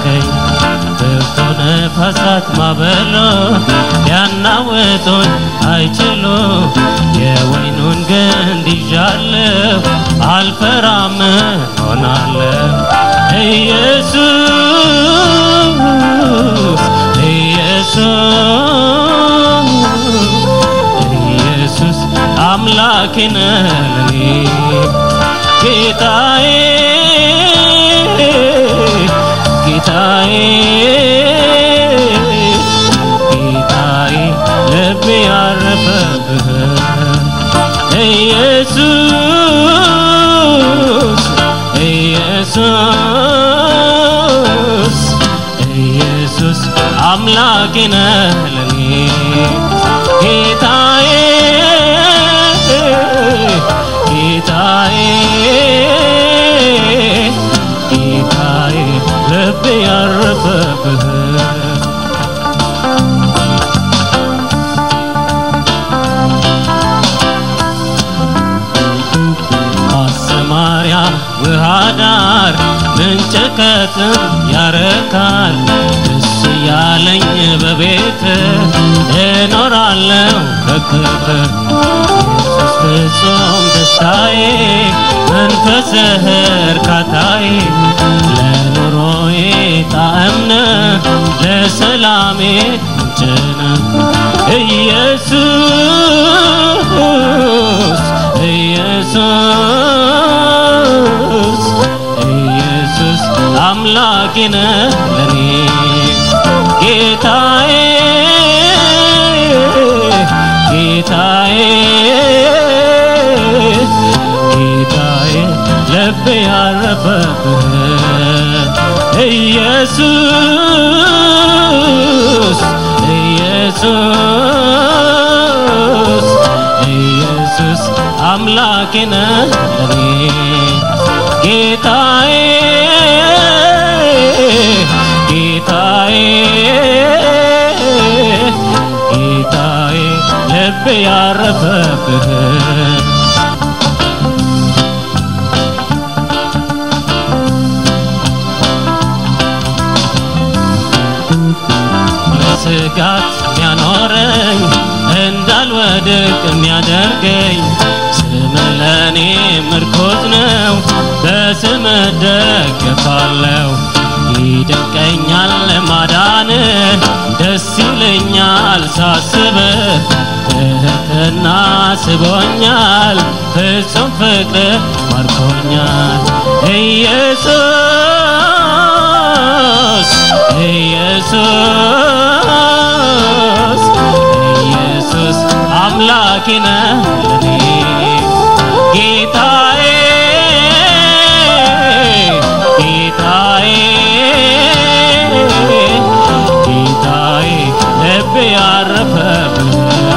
አረከኝ ብርቱ ነፋሳት ማበሎ ሊያናውጡኝ አይችሉ የወይኑን ግንድ ይዣለሁ አልፈራም ሆናለሁ ኢየሱስ ኢየሱስ ኢየሱስ አምላኬ ነህ ለኔ ጌታዬ ጌታዬ ጌታዬ ልቤ ያረፈብህ ኢየሱስ ኢየሱስ ኢየሱስ አምላኬ ነህ ለኔ ጌታዬ ጌታዬ ጌታዬ ልቤ ያረፈብህ ማሰማሪያ ውሃ ዳር ምንጭ ከጥም ያረካል ደስ ያለኝ በቤት እኖራለሁ በክብር ኢየሱስ ፍጹም ደስታዬ መንፈስህ እርካታዬ ለኑሮዬ ጣዕም ነህ ለሰላሜ ምንጭ ነህ ኢየሱስ ኢየሱስ ኢየሱስ አምላኬ ነህ ለኔ ጌታዬ ጌታዬ ጌታዬ ልቤ ያረፈብህ ኢየሱስ ኢየሱስ ኢየሱስ አምላኬ ነህ ለኔ ጌታዬ ጌታዬ ጌታዬ ልቤ ያረፈብህ ስጋት የሚያኖረኝ እንዳልወድቅ የሚያደርገኝ ስም ለእኔ ምርኮዝ ነው፣ በስም እደገፋለሁ። ይደንቀኛል ማዳን ደስ ይለኛል ሳስብ ትህትና ስቦኛል ፍጹም ፍቅር ማርኮኛል ኢየሱስ ኢየሱስ ኢየሱስ አምላኬ ነህ ለኔ ጌታዬ ጌታዬ ጌታዬ ልቤ ያረፈብህ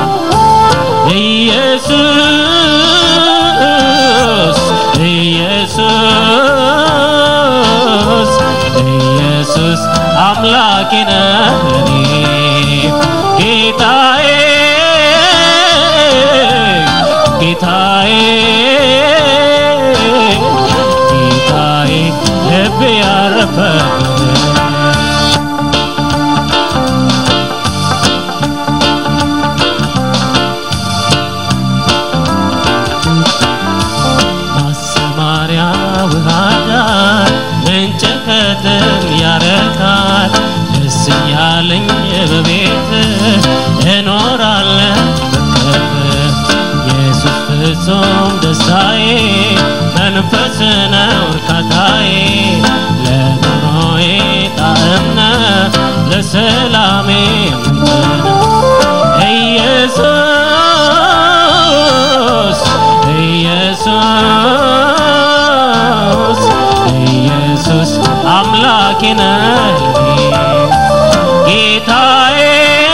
ኢየሱስ ኢየሱስ ኢየሱስ አምላኬ ነህ ለኔ ጌታዬ ጌታዬ ጌታዬ ልቤ ያረፈብህ ማሰማሪያ ውሃ ዳር ምንጭ ከጥም ያረካል ደስ ያለኝ በቤት እኖራለሁ በክብር ኢየሱስ ፍጹም ደስታዬ መንፈስ ነው እርካታዬ ለኑሮዬ ጣዕም ነህ ለሰላሜ ምንጭ ነህ ኢየሱስ ኢየሱስ ኢየሱስ አምላኬ ነህ ለኔ ጌታዬ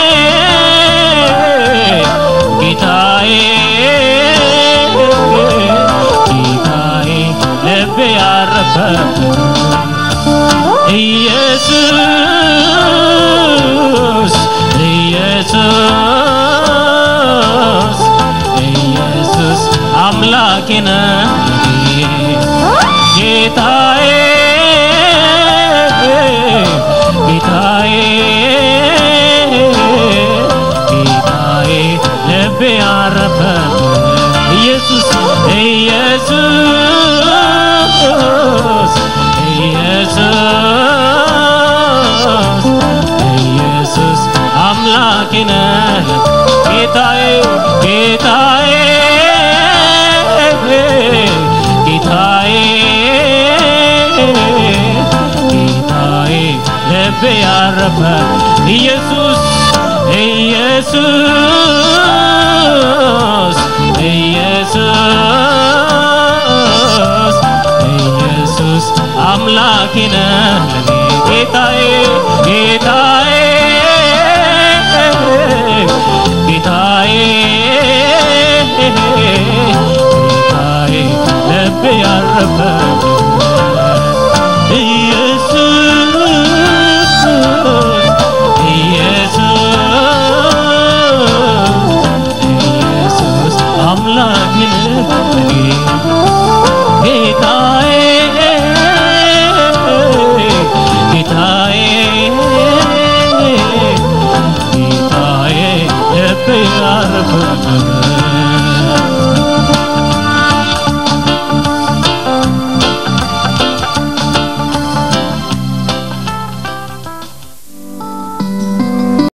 ጌታዬ ጌታዬ ልቤ ያረፈብህ ኢየሱስ ኢየሱስ ኢየሱስ አምላኬ ነህ ለኔ ጌታዬ ልቤ ያረፈ ኢየሱስ ኢየሱስ ኢየሱስ ኢየሱስ አምላኬ ነህ ለኔ ጌታዬ ጌታዬ ጌታዬ ጌታዬ ልቤ ያረፈ